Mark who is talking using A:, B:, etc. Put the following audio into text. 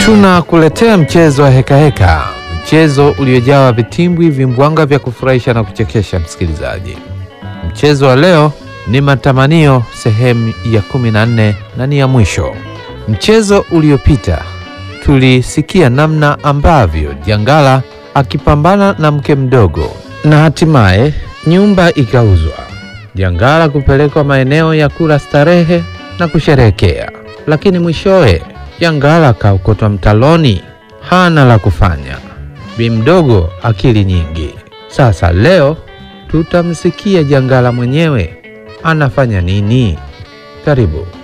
A: Tunakuletea mchezo wa hekaheka heka. Mchezo uliojawa vitimbwi, vimbwanga vya kufurahisha na kuchekesha msikilizaji. Mchezo wa leo ni matamanio sehemu ya kumi na nne na ni ya mwisho. Mchezo uliopita tulisikia namna ambavyo Jangala akipambana na mke mdogo na hatimaye nyumba ikauzwa, Jangala kupelekwa maeneo ya kula starehe na kusherehekea, lakini mwishowe Jangala akaokotwa mtaloni, hana la kufanya. Bi mdogo akili nyingi. Sasa leo tutamsikia Jangala mwenyewe anafanya nini. Karibu.